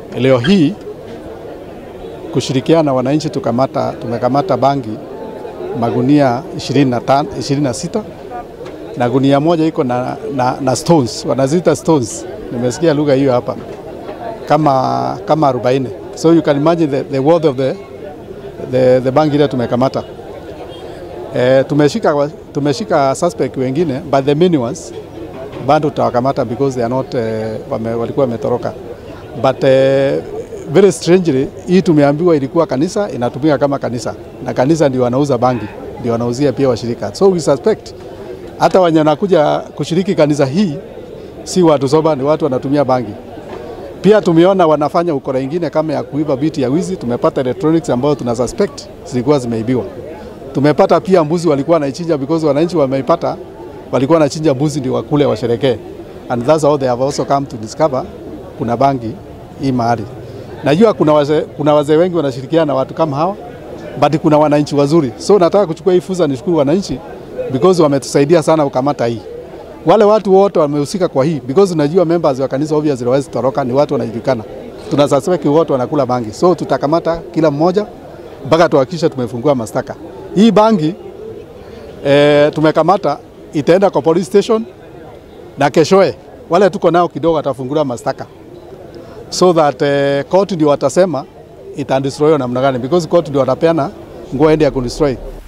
leo hii kushirikiana na wananchi tukamata, tumekamata bangi magunia 25, 26 na gunia moja iko na, na, na stones wanaziita stones, nimesikia lugha hiyo hapa kama, kama 40 so you can imagine the, the worth of the, the, the bangi ile tumekamata. E, tumeshika, tumeshika suspect wengine but the main ones bado tutawakamata because they are not uh, wame, walikuwa wametoroka but uh, very strangely hii tumeambiwa ilikuwa kanisa inatumika kama kanisa na kanisa ndio wanauza bangi ndio wanauzia pia washirika so we suspect hata wenye wanakuja kushiriki kanisa hii si watu soba, ni watu wanatumia bangi. Pia tumeona wanafanya ukora ingine kama ya kuiba biti ya wizi. Tumepata electronics ambayo tuna suspect zilikuwa zimeibiwa. Tumepata pia mbuzi walikuwa wanaichinja because wananchi wameipata, walikuwa wanachinja mbuzi ndio wakule washerekee, and that's how they have also come to discover kuna bangi hii mahali. Najua kuna wazee kuna wazee wengi wanashirikiana na watu kama hawa, but kuna wananchi wazuri, so nataka kuchukua hii fursa nishukuru wananchi because wametusaidia sana kukamata hii. Wale watu wote wamehusika kwa hii because unajua members wa kanisa obviously hawezi toroka, ni watu wanajulikana. Tuna suspect wote wanakula bangi, so tutakamata kila mmoja mpaka tuhakikishe tumefungua mashtaka. Hii bangi e, tumekamata itaenda kwa police station na keshoe wale tuko nao kidogo atafunguliwa mashtaka so that uh, court ndio watasema ita destroy namna gani because court ndio watapeana nguo ende ya kudestroy